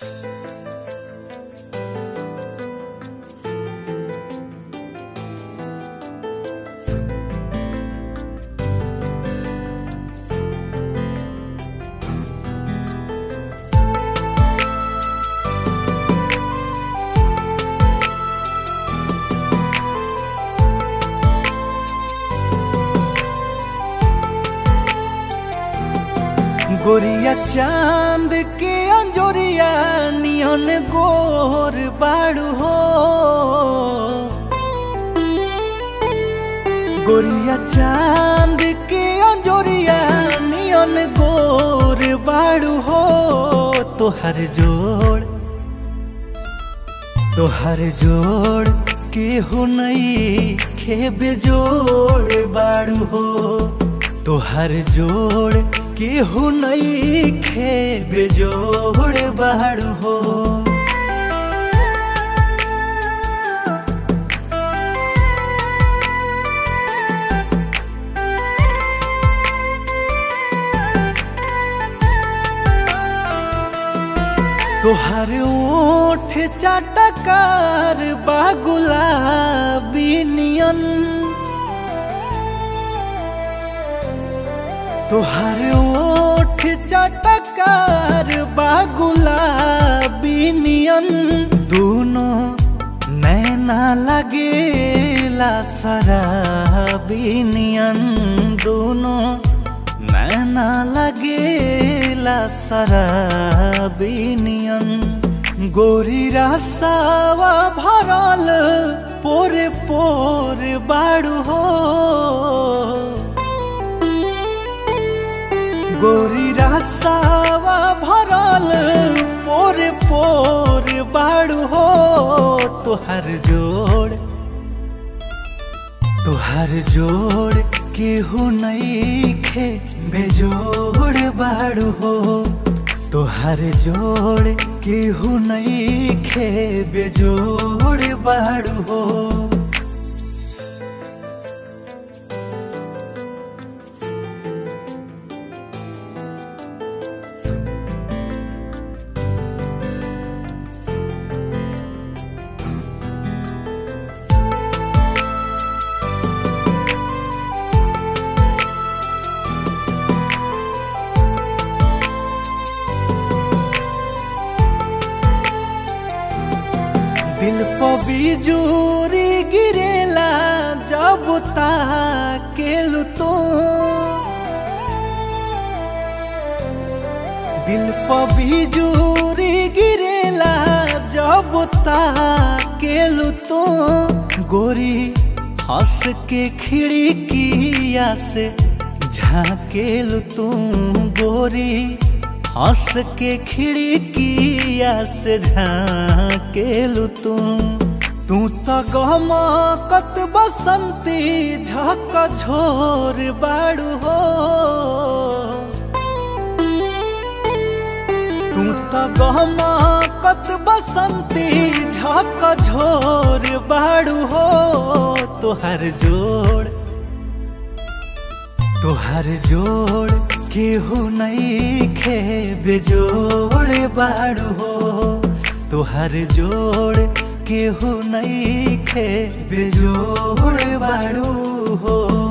गोरिया चांद के अंजोरिया नियन गोर बाड़ू हो गोरिया चांद के अंजोरिया नियन गोर बाड़ू हो तोहर जोड़ तोहर जोड़ केहू नहीं खेबे जोड़ बाड़ू हो तोहर जोड़ केहू नहीं खेबे जोड़ बाड़ू हो तोहर ओठ चाटकार बागुला बिनियन तोहर ओठ चाटकार बागुला बिनियन दोनों नैना लगेला सराबिनियन दोनों नैना लगेला सराबिनियन गोरी रासावा भरल पोरे पोरे बाड़ू हो गोरी रासावा भरल पोरे पोरे बाड़ू हो तोहर जोड़ तोहर जोड़ केहू नहीं खे बेजोड़ बाड़ू हो तोहर जोड़ केहू नहीं खे बेजोड़ बाड़ू हो दिल पर बिजूरी गिरेला जब ताकेलु तो दिल पर बिजूरी गिरेला जब ताकेलु तो गोरी हंस के खिड़किया से झाकेलु तू गोरी हंस के खिड़किया से झाकेलु तू तू तो गहमकत बसंती झक झोर बाड़ू हो तू तो गहमकत बसंती झक झोर बाड़ू हो तोहर जोड़ तोहर जोड़ केहू नहीं खे बेजोड़ बाड़ू हो तोहर जोड़ केहू नहीं खे बेजोड़ बाड़ू हो